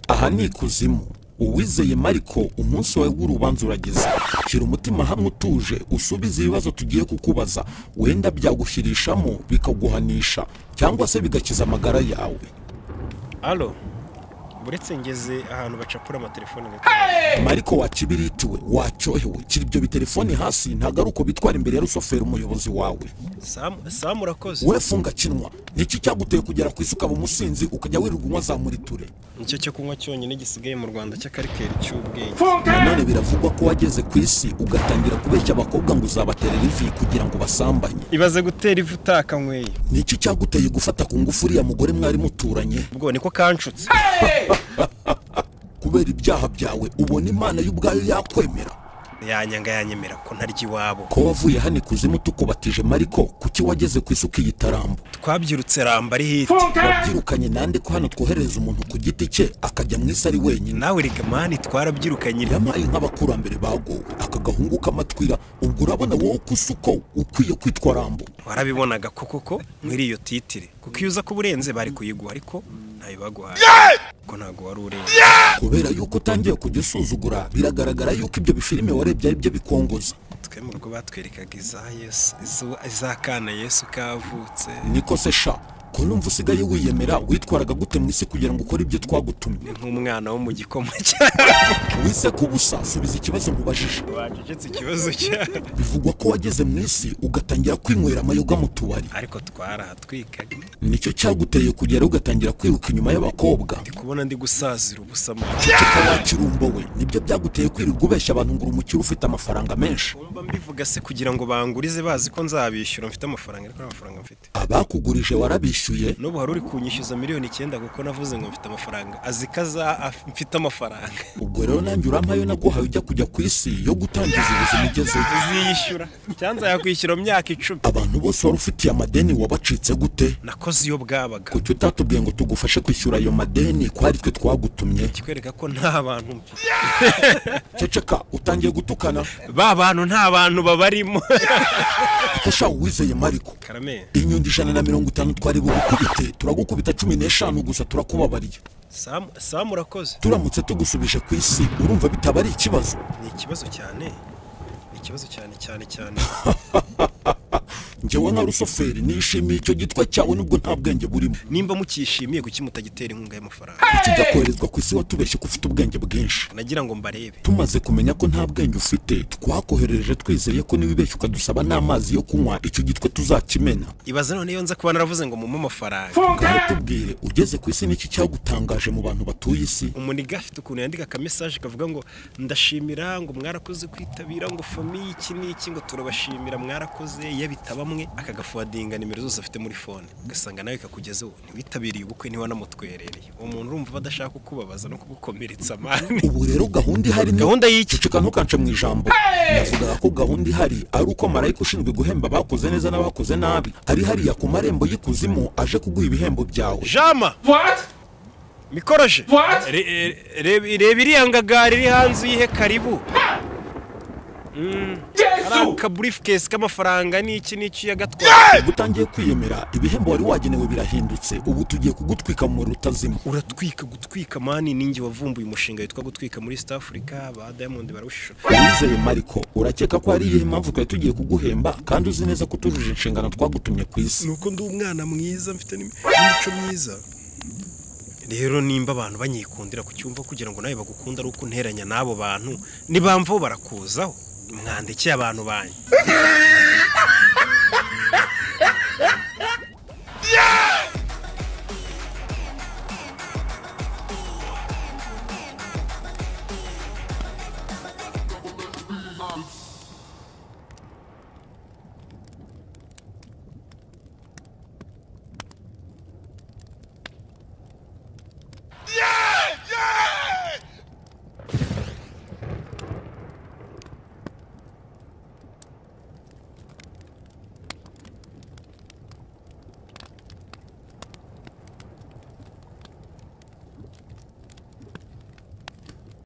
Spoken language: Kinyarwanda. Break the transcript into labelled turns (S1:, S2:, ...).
S1: aha ni ikuzimu uwizeye mariko umunsi wawe w'urubanza urageze shyira umutima hamwe utuje usubize ibibazo tugiye kukubaza wenda byagushyirishamo bikaguhanisha cyangwa se bigakiza amagara yawe
S2: alo uretse ngeze ahantu bacapura amatelefone
S1: mariko wakibiritiwe wacyohewe kiri ibyo bitelefoni hasi ntabwo ari uko bitwara imbere ya rusoferi umuyobozi wawe
S2: samu samu urakoze
S1: we funga kinwa nicyo cyaguteye kugera ku isuka mu musinzi ukajya wirirwa unywa za muriture
S2: nicyo cyo kunywa cyonyine gisigaye mu rwanda cy'akarikeri cy'ubwenge
S1: nanone biravugwa ko wageze ku isi ugatangira kubeshya abakobwa ngo uzabaterera ivi kugira ngo basambanye
S2: ibaze gutera ivu utakanyweye
S1: niki cyaguteye gufata ku ngufu uriya mugore mwari muturanye
S2: ubwo niko kanshutse
S1: kubera ibyaha byawe ubona imana y'ubwayo yakwemera
S2: yanyanga yanyemera ko ntarya iwabo
S1: ko wavuye hano ikuzimu tukubatije mariko kuki wageze ku isuka iyi tarambo
S2: twabyirutse ramba ari hiti
S1: wabyirukanye nande ko hano twoherereza umuntu ku giti cye akajya mu isi ari wenyine
S2: nawe reka mani twarabyirukanye
S1: yabaye nk'abakurambere bagowe aka gahungu k'amatwira ubwo urabona wowe ko usuko ukwiye kwitwa rambo
S2: warabibonaga ko koko muri iyo titire kuko iyo uza kuba urenze bari kuyiguha ariko ntayo baguhaye kuko ntabwo wari urenze
S1: kubera yuko utangiye kujya usuzugura biragaragara yuko ibyo bifilime warebye ari byo bikongoza
S2: twe mu rugo batwerekaga iza yesu izo- iz'akana yesu kavutse
S1: niko se sha ko numva usigaye wiyemera witwaraga gute mu isi kugira ngo ukore ibyo twagutumye
S2: ni nk'umwana wo mu gikoma
S1: wise ko ubusa subiza ikibazo mubajije
S2: wacecetse ikibazo cyabo
S1: bivugwa ko wageze mu isi ugatangira kwinywera amayoga mu tubari
S2: ariko twarahatwikaga
S1: nicyo cyaguteye kugera ugatangira kwiruka inyuma y'abakobwa
S2: ndi kubona ndi gusazira ubusa amazi
S1: kikaba kirumbo we nibyo byaguteye kwirirwa ubeshya abantu ngo uri umukire ufite amafaranga menshi
S2: mba mbivuga se kugira ngo bangurize bazi ko nzabishyura mfite amafaranga ariko nta mafaranga mfite
S1: abakugurije warabishyuye
S2: n'ubu hari uri kunyishyuza miliyoni icyenda kuko navuze ngo mfite amafaranga azi ko aza- af- mfite amafaranga
S1: ubwo rero nanjye urampayo naguhaye ujya kujya ku isi yo gutangiza ubuzima ugezeyo
S2: uziyishyura cyanza yakwishyura mu myaka icumi
S1: abantu bose wari ufitiye amadeni wabacitse gute
S2: nakoze iyo bwabaga
S1: kuki utatubwiye ngo tugufashe kwishyura ayo madeni ko ari twe twagutumye
S2: kikwereka ko nta bantu mfite
S1: ceceka utangiye gutukana
S2: ba bantu nta bantu babarimo
S1: ko shawe wizeye mariko
S2: karame
S1: inyundo ijana na mirongo itanu twari bugukubite turagukubita cumi n'eshanu gusa turakubabariye
S2: samu samu urakoze
S1: turamutse tugusubije ku isi urumva bitaba ari ikibazo
S2: ni ikibazo cyane ni ikibazo cyane cyane cyane
S1: njyewe nka rusoferi nishimiye icyo gitwa cyawe nubwo nta bwenge burimo
S2: nimba mukishimiye kuki mutagitera inkunga y'amafaranga
S1: kuki ujya koherezwa ku isi watubeshye ko ufite ubwenge bwinshi
S2: nagira ngo mbarebe
S1: tumaze kumenya ko nta bwenge ufite twakoherereje twizeye ko niba ubeshya ukadusaba n'amazi yo kunywa icyo gitwe tuzakimena
S2: ibaze none iyo nza kuba naravuze ngo mumpe amafaranga
S1: ngaho tubwire ugeze ku isi n'iki cyagutangaje mu bantu batuye isi
S2: umuniga afite ukuntu yandika akamesaje kavuga ngo ndashimira ngo mwarakoze kwitabira ngo famiye iki n'iki ngo turabashimira mwarakoze iyo bitaba mwe akagafuwadinga nimero zose afite muri fone ugasanga nawe kakugezeho ntiwitabiriye ubukwe ntiwanamutwerereye uwo muntu urumva aba adashaka kukubabaza no kugukomeretsa amani
S1: ubu rero gahunda ihari ni
S2: gahunda y'iki
S1: ceceka ntukance mu ijambo navugaga ko gahunda ihari ari uko marayika ushinzwe guhemba abakoze neza n'abakoze nabi ari hariya ku marembo y'ikuzimu aje kuguha ibihembo byawe
S2: jama mikoroje Re- re- re- reba iriya ngagari iri hanze uyihe karibu Mm. Ari akaburifukesi k'amafaranga n'iki n'iki uyagatwara
S1: ubwo utangiye kwiyemera ibihembo wari wagenewe birahindutse ubu tugiye kugutwika mu rutazima
S2: uratwika gutwika mani ninjye wavumbuye umushinga witwa gutwika muri east africa ba diamond barawushishura
S1: wizeye mariko urakeka ko hari iyihe mpamvu twari tugiye kuguhemba kandi uzi neza ko utujuje inshingano twagutumye ku isi
S2: nuko ndi umwana mwiza mfite n'imi- n'imico myiza rero nimba abantu banyikundira kucyumva kugira ngo nawe bagukunda ari uko unteranya n'abo bantu ntibamvaho barakuzaho mwandikire abantu banyu